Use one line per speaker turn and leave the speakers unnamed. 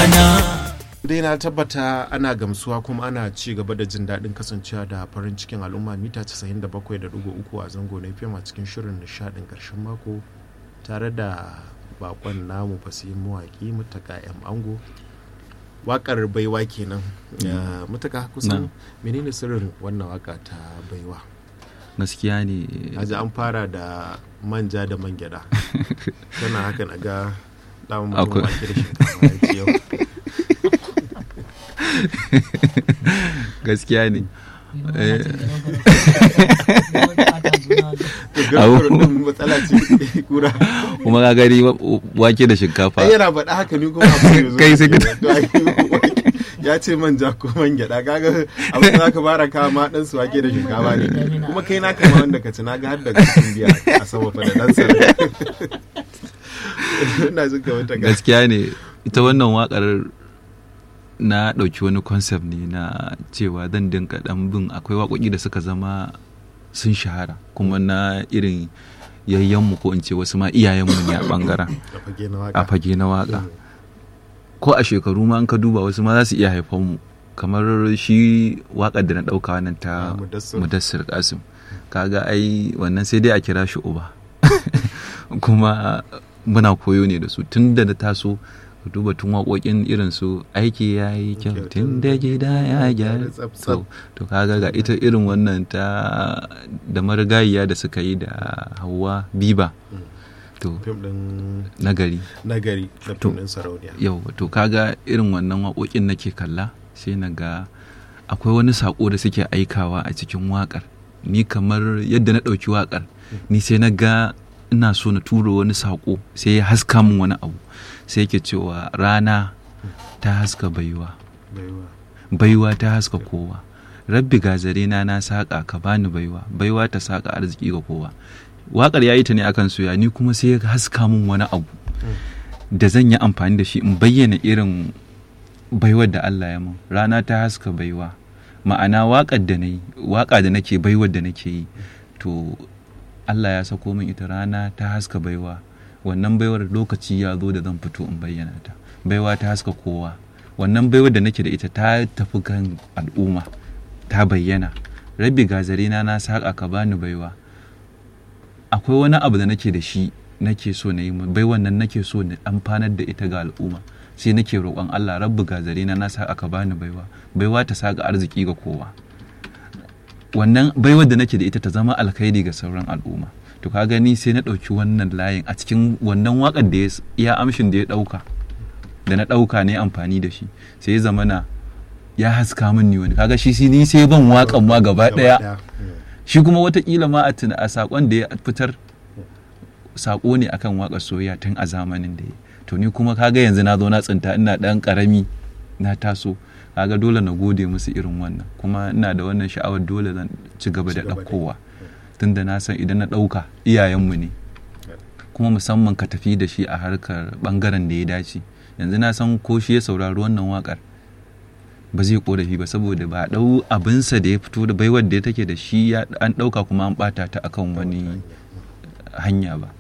rana
dai na tabbata ana gamsuwa kuma ana ci gaba da jin daɗin kasancewa da farin cikin al'umma mita 97.3 a zango na fim a cikin shirin nishaɗin ƙarshen mako tare da bakon namu fasihin mawaƙi mutaka yan ango waƙar baiwa kenan mutaka kusan menene sirrin wannan waƙa ta baiwa
gaskiya ne
aji an fara da manja da man gyada tana haka na ga ɗan mutum wake da shinkafa yake yau
gaskiya ne
matsala ce kura
kuma ka gani wake da shinkafa
ai yana faɗa haka ni kuma abu
Kai sai ka-
ya ce manja ko man gyaɗa kaga abin da zaka fara kawo ma ɗan su wake da shinkafa ne kuma kai na kama wanda ka ci na ga har da kasin biya a sama fa da ɗan sarari ina jin kamar ta ga
gaskiya ne ita wannan wakar na ɗauki wani concept ne na cewa zan dinka ɗan bin akwai waƙoƙi da suka zama sun shahara kuma na irin yayyanmu ko in ce wasu ma iyayenmu ne a ɓangaren
a fage na
a
waka
fage na waƙa ko a shekaru ma an ka duba wasu ma za su iya haifan mu kamar shi waƙar da na ɗauka wannan ta
Ah, Mudassir.
mudassir kasim kaga ai wannan sai dai a kira shi uba kuma muna koyo ne da su tun da na taso ka duba tun waƙoƙin irin su aiki ya yi kyau
Kyau,
tun da gida ya gyara
tsaf-tsaf.
to to kaga ga ita irin wannan ta da marigayiya da suka yi da hawa biba to
fim ɗin
nagari
nagari da
To.
fim ɗin sarauniya
yau to kaga irin wannan waƙoƙin nake kalla sai na ga akwai wani saƙo da suke aikawa a cikin waƙar ni kamar yadda na ɗauki waƙar ni sai na ga ina so na tura wani saƙo sai ya haska min wani abu sai yake cewa rana ta haska baiwa
baiwa
baiwa ta haska kowa rabbi gazare na na saƙa ka bani baiwa baiwa ta saƙa arziki ga kowa waƙar ya yi ta ne akan soya ni kuma sai ya haska min wani abu da zan yi amfani da shi in bayyana irin baiwar da Allah ya mun rana ta haska baiwa ma'ana waƙar da na yi waƙa da nake baiwar da nake yi to Allah ya sako min ita rana ta haska baiwa wannan baiwar lokaci ya zo da zan fito in bayyana ta baiwa ta haska kowa wannan baiwar da nake da ita ta tafi kan al'umma ta bayyana rabbi gazare na na saƙa ka bani baiwa akwai wani abu da nake da shi nake so na yi ma- bai wannan nake so na amfanar da ita ga al'umma sai nake roƙon Allah rabbi gazare na na sa aka bani baiwa baiwa ta sa ga arziki ga kowa wannan baiwar da nake da ita ta zama alkhairi ga sauran al'umma to ka gani sai na ɗauki wannan layin a cikin wannan waƙar da ya s- iya amshin da ya ɗauka da na ɗauka ne amfani da shi sai ya zamana ya haska min ni wani kaga shi sai ni sai ban waƙan ma gaba ɗaya shi kuma watakila ma a tuna a sakon da ya fitar sako ne akan waƙar soyayya tun a zamanin da ya to ni kuma kaga yanzu na zo na tsinta ina ɗan ƙarami na taso kaga dole na gode musu irin wannan kuma ina da wannan sha'awar dole zan ci gaba da
Ci gaba da
ɗaukowa tunda na san idan na ɗauka iyayenmu ne kuma musamman ka tafi da shi a harkar ɓangaren da ya dace yanzu na san ko shi ya saurari wannan waƙar ba zai korafi ba saboda ba a ɗau abinsa da ya fito da baiwar da take da shi ya an ɗauka kuma an ɓata ta akan wani hanya ba